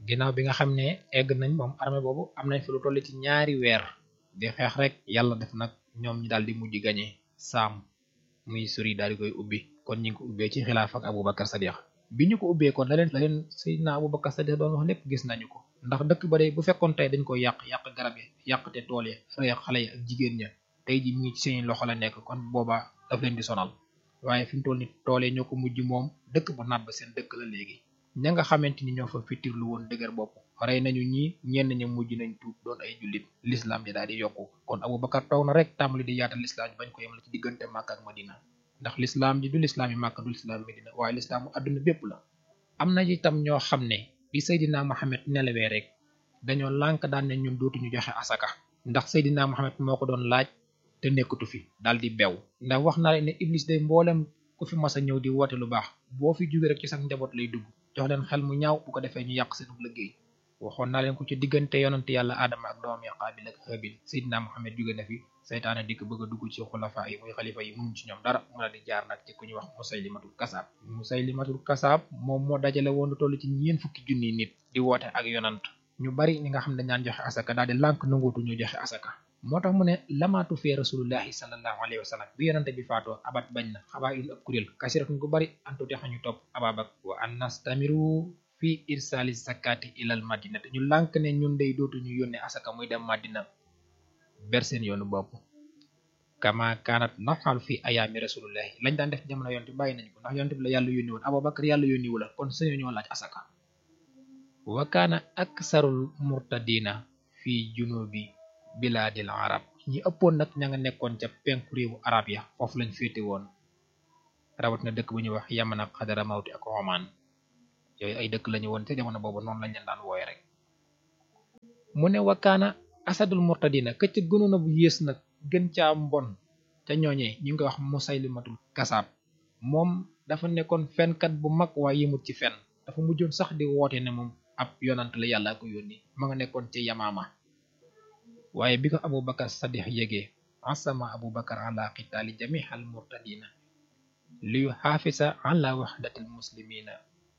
ginnaaw bi nga xam ne egg nañ moom armée boobu am nañ fi lu toll ci ñaari weer di xeex rek yàlla def nag ñoom ñi daal di mujj gañe saam muy suri daal di koy ubbi kon ñi ngi ko ubbee ci xilaaf ak Abubakar Sadiq bi ñu ko ubbee kon la leen la leen Seydina Abubakar Sadiq doon wax lépp gis nañu ko ndax dëkk ba de bu fekkoon tey dañ ko yàq yàq garab yi yàq te tool yi rey xale yi ak jigéen ña tey ji mu ngi ci seen loxo la nekk kon boobaa daf leen di sonal waaye fi mu toll ni tool yi ñoo ko mujj moom dëkk ba naat ba seen dëkk la léegi ña nga xamante ni ñoo fa fitirlu woon dëgër bopp rey nañu ñi ñenn ña mujj nañ tuub doon ay jullit l'islam ji daal di yokku kon Abubakar toog na rek tàmbali di yaatal l'islam ji bañ ko yemale ci diggante Màkka ak Madina ndax l'islam ji du l'islam yi Màkka du l'islam Madina waaye l'islam adduna bépp la am na itam ñoo xam ne bi Seydina Mohamed nelawee rek dañoo lànk daan ne ñun dootuñu joxe asaka ndax Seydina Mohamed moo ko doon laaj te nekkatu fi daal di bew ndax wax naa leen ne Iblis day mboolem ku fi mas a ñëw di woote lu baax boo fi jóge rek ci sax njaboot lay dugg jox leen xel mu ñaaw bu ko defee ñu yàq seen liggéey waxoon naa leen ko ci diggante yonante yàlla Adama ak doomam ya Qaabil ak Haabil Seydina Mohamed jóge na fi seytaane dikk bëgg a dugg ci xulafa yi muy xalifa yi mënuñ ci ñoom dara mu la di jaar nag ci ku ñuy wax Musaylimatul Kasaab Musaylimatul Kasaab moom moo dajale woon lu toll ci ñeen fukki junni nit di woote ak yonant ñu bari ñi nga xam ne ñaan joxe asaka daal di lànk nanguutu ñu joxe asaka moo tax mu ne lamaatu fee rasulullahi sallallahu alayhi wa sallam bi yonante bi faatoo abat bañ na xabaa il ab kuréel kasiratun gu bari antu texa ñu topp ababak wa an nastamiru fi irsali zakati ilal madina te ñu lànk ne ñun day dootuñu yónne asaka muy dem madina ber seen yoonu bopp kama kaanat nafalu fi ayaami rasulullahi lañ daan def jamono yonte bàyyi nañ ko ndax yonte bi la yàlla yónni woon abubakar yàlla yónni wu la kon sañoo ñoo laaj asaka wa kaana aksarul murtadina fi junubi bilaadil arab ñi ëppoon nag ña nga nekkoon ca penku réewu arab ya foofu lañ féete woon rawat na dëkk bu ñuy wax yaman ak xadara mawti ak oman yooyu ay dëkk lañu woon te jamono boobu noonu lañ leen daan wooye rek mu ne wakaana asadul murtadina ka ca gënoon a bu yées nag gën caa mbon ca ñooñee ñu ngi koy wax musaylimatul kasaab moom dafa nekkoon fenkat bu mag waaye yëmut ci fen dafa mujjoon sax di woote ne moom ab yonant la yàlla ko yónni ma nga nekkoon ci yamaama waaye bi ko abubakar sadix yégee asama abubakar ala qitaali jamihal murtadina liyu xaafisa ala waxdatil muslimina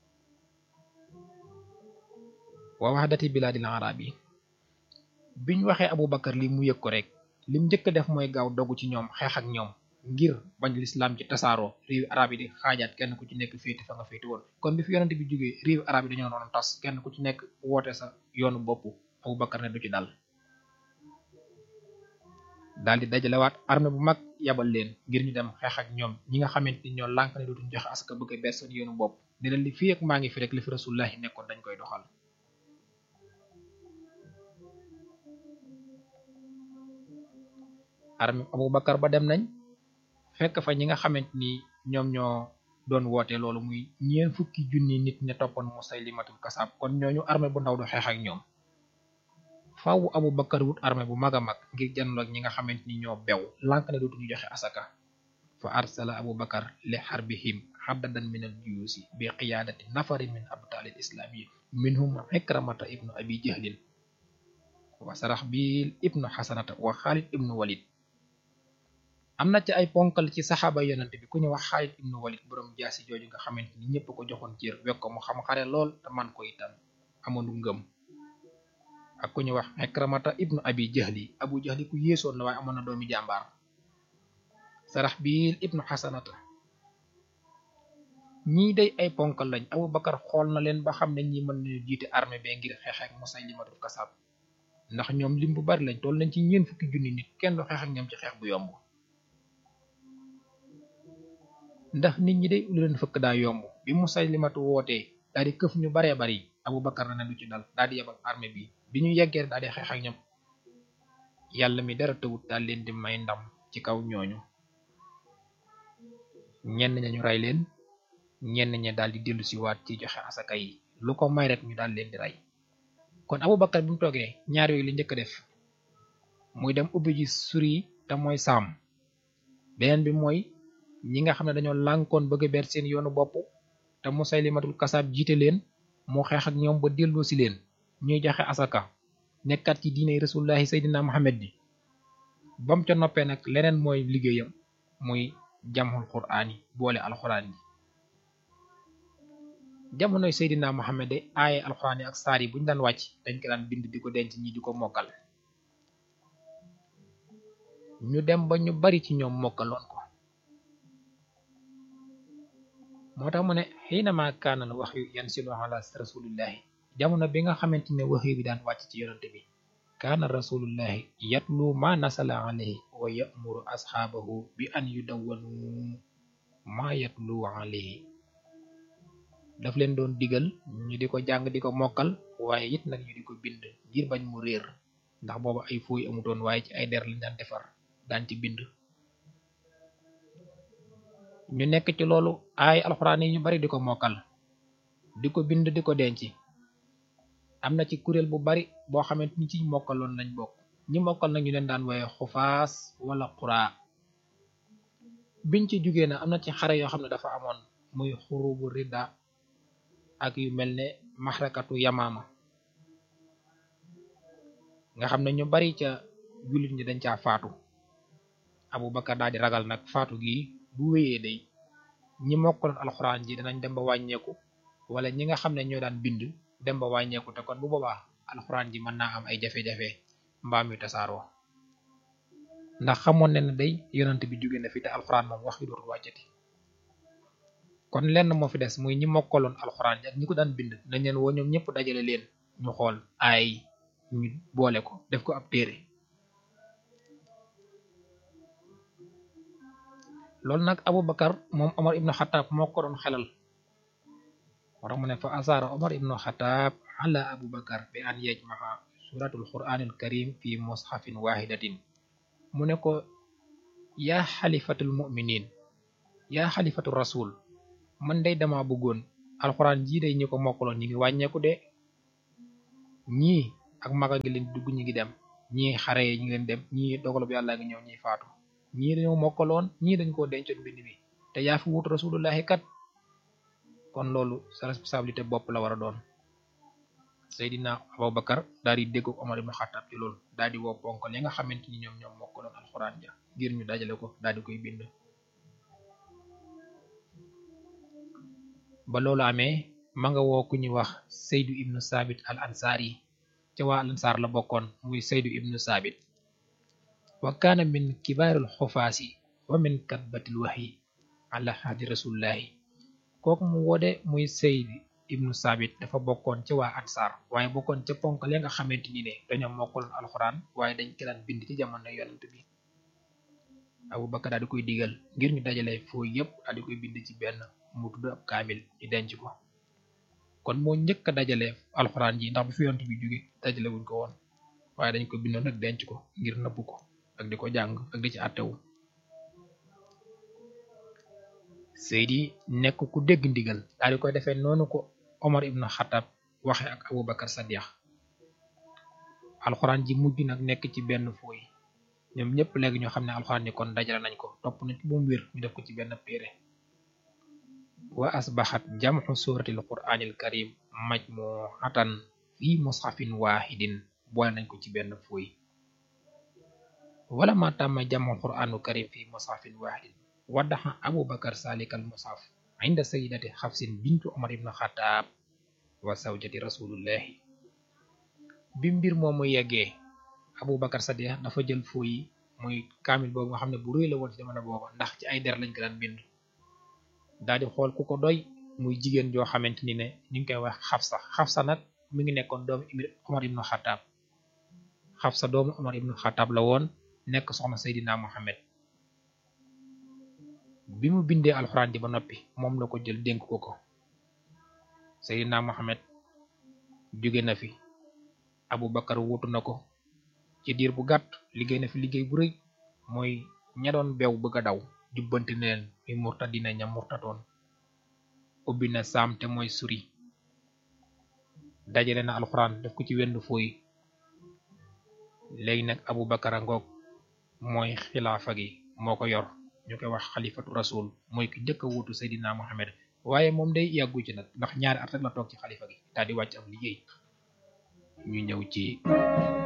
wa waxdati bilaadil arabi biñ waxee abubakar li mu yëg ko rek lim njëkk def mooy gaaw dogu ci ñoom xeex ak ñoom ngir bañ lislaam ci tasaaroo réewi arab yi di xaajaat kenn ku ci nekk féeti fa nga féeti woon kon bi fi yonante bi jógee réewi arab yi dañoo noonu tas kenn ku ci nekk woote sa yoonu bopp abubakar ne du ci dal daal di dajalewaat armée bu mag yabal leen ngir ñu dem xeex ak ñoom ñi nga xamante ni ñoo lànk ne dootuñ joxe aska bëgg a bees seen yoonu bopp ne leen li fii ak maa ngi fi rek li fi rasulullahi nekkoon dañ koy doxal armée abubakar ba dem nañ fekk fa ñi nga xamante ni ñoom ñoo doon woote loolu muy ñeen fukki junni nit ña toppoon musaylimatul kasaab kon ñooñu armée bu ndaw du xeex ak ñoom faawu abu bakar wut armée bu mag a mag ngir janloog ñi nga xamante ni ñoo bew lànk ne dootuñu joxe asaka fa arsala abu bakar li xarbihim xaddadan min al juyusi bi qiyaadati nafari min abtaalil islaami minhum ikramata ibnu abi jahlin wa sarax bil ibnu xasanata wa xaalid ibnu walid am na ci ay ponkal ci saxaaba yonante bi ku ñu wax xaalid ibnu walid boroom jaasi jooju nga xamante ni ñëpp ko joxoon cër wek ko mu xam xare lool te man ko itam amoonu ngëm ak ku ñu wax Ikramata ibnu abi jahli abu jahli ku yéesoon la waaye amoon na doomi jàmbaar sarax biil ibnu xasanata ñii day ay ponkal lañ abu bakar xool na leen ba xam ne ñi mën nañu jiite armée be ngir xeex ak musaylimatul kasab ndax ñoom lim bu bari lañ toll nañ ci ñeen fukki junni nit kenn du xeex ak ñoom ci xeex bu yomb ndax nit ñi day lu leen fëkk daa yomb bi musaylimatu wootee daal di këf ñu baree bari abu bakar na ne du ci dal daal di yebal armée bi bi ñu yeggee daal di xeex ak ñoom yàlla mi dara tëwut daal leen di may ndam ci kaw ñooñu ñenn ña ñu rey leen ñenn ña daal di dellu si waat ci joxe asaka yi lu ko may rek ñu daal leen di rey kon Abubakar bi mu toogee ñaar yooyu li njëkk a def muy dem ubbi ji suri te mooy saam beneen bi mooy ñi nga xam ne dañoo lànkoon bëgg a ber seen yoonu bopp te Musaylimatul Kasaab jiite leen moo xeex ak ñoom ba delloo si leen ñuy joxe asaka nekkat ci diine rasulullahi saydina muhammad bi bam ca noppee nag leneen mooy liggéeyam muy jamxul quraan yi boole alxuraan yi jamonoy Seydina Muhammad de aaye alxuraan yi ak saar yi buñu daan wàcc dañ ko daan bind di ko denc ñi di ko mokkal ñu dem ba ñu bari ci ñoom mokkaloon ko moo tax mu ne xiinama kaanal wax yu yanzilu ala rasulillahi jamono bi nga xamante ne wax bi daan wàcc ci yonante bi kaana rasulullahi yatlu ma nasala alayhi wa ya'muru asxaabahu bi an yudawwanu ma yatlu alayhi daf leen doon digal ñu di ko jàng di ko mokkal waaye it nag ñu di ko bind ngir bañ mu réer ndax booba ay fooy amutoon waaye ci ay der lañ daan defar daan ci bind ñu nekk ci loolu ay alxuraan yi ñu bari di ko mokkal di ko bind di ko denc am na ci kuréel bu bari boo xamante ni ci mokkaloon lañ bokk ñi mokkal nag ñu leen daan woye xufaas wala xuraa biñ ci jugee na am na ci xare yoo xam ne dafa amoon muy xurubu ridda ak yu mel ne maxrakatu yamaama nga xam ne ñu bari ca jullit ñi dañ caa faatu Abu Bakar daal di ragal nag faatu gi bu wéyee day ñi mokkaloon alxuraan ji danañ dem ba wàññeeku wala ñi nga xam ne ñoo daan bind dem ba wàññeeku te kon bu boobaa alxuraan ji mën naa am ay jafe-jafe mbaam yu tasaaroo ndax xamoon ne ne day yonent bi jóge na fi te alxuraan moom wax yu dootul wàccati kon lenn moo fi des muy ñi mokkaloon alxuraan ji ak ñi ko daan bind nañ leen woo ñoom ñëpp dajale leen ñu xool ay ñu boole ko def ko ab téere loolu nag Abu Bakar moom Omar ibnu Xataab moo ko doon xelal wara mu ne fa asaara Omar ibnu Xataab ala Abu Bakar bi an yajmaa suratul quraanil karim fi mushafin wahidatin mu ne ko yaa xalifatul muminin yaa xalifatul rasul man day dama bëggoon alxuraan jii day ñi ko mokkaloon ñi ngi wàññeeku de ñii ak maga ngi leen dugg ñi ngi dem ñii xare yi ñi ngi leen dem ñii dogalub yàlla ngi ñëw ñiy faatu ñii dañoo mokkaloon ñii dañ koo dencoon mbind mi te yaa fi wut rasulullahi kat kon loolu sa responsabilité bopp la war a doon Seydina Abubakar daal di déggu Omar ibn Xattab ci loolu daal di woo ponkal ya nga xamante ni ñoom ñoom mokkaloon alxuraan ja ngir ñu dajale ko daal di koy bind ba loolu amee ma nga woo ku ñuy wax Seydu ibnu Saabit al ansaar yi ca waa al ansaar la bokkoon muy Seydu ibnu Saabit wa kaana min kibaaril xufaasi wa min katbatil waxyi ala hadi rasulillahi kooku mu wode muy Seyd ibnu Saabit dafa bokkoon ca waa ansaar waaye bokkoon ca ponk la nga xamante ni ne dañoo mokkaloon alxuraan waaye dañ ko daan bind ci jamono yonent bi Abu Bakar daal di koy digal ngir ñu dajale foo yépp daal di koy bind ci benn mu tudd ab kaamil ñu denc ko kon moo njëkk a dajale alxuraan ji ndax bu fi yonent bi jóge dajale wuñ ko woon waaye dañ ko bindoon nag denc ko ngir nëbb ko ak di ko jàng ak di ci àttewu Seydi nekk ku dégg ndigal daal di koy defee noonu ko Omar ibn Xatab waxe ak Abu Bakar Sadiq alxuraan ji mujj nag nekk ci benn fooy ñoom ñëpp léegi ñoo xam ne alxuraan ji kon dajale nañ ko topp nañ ko bu mu wér ñu def ko ci benn téere wa asbaxat jamxu suratil quraanil karim majmuatan fi mushafin wahidin boole nañ ko ci benn fooy wala ma tàmma jamxu quraanu karim fi mushafin wahidin waddaxa abu bakar salikal mushaf inda sayidati xafsin bintu omar ibn xataab wa zawjati rasulullahi bi mbir moomu yeggee abu bakar sadiq dafa jël foo yi muy kaamil boobu nga xam ne bu rëy la woon ci jamono booba ndax ci ay der lañ ko daan bind daal di xool ku ko doy muy jigéen joo xamante ni ne ñu ngi koy wax xafsa xafsa nag mi ngi nekkoon doomu omar ibn xataab xafsa doomu omar ibn xataab la woon nekk soxna seydina muhammad bi mu bindee alxuraan ji ba noppi moom la ko jël dénk ko ko Seydina Muhammad jóge na fi Abu Bakar wutu na ko ci diir bu gàtt liggéey na fi liggéey bu rëy mooy ña doon beew bëgg a daw jubbanti ne leen mi murtadina ña murtatoon ubbi na saam te mooy suri dajale na alxuraan def ko ci wenn fooy léegi nag Abu Bakar a ngoog mooy xilaafa gi moo ko yor ñu koy wax xalifatu rasul mooy ki njëkk a wuutu Seydina Muhammad waaye moom day yàggu ci nag ndax ñaari at rek la toog ci xalifa gi daal di wàcc am liggéey ñu ñëw ci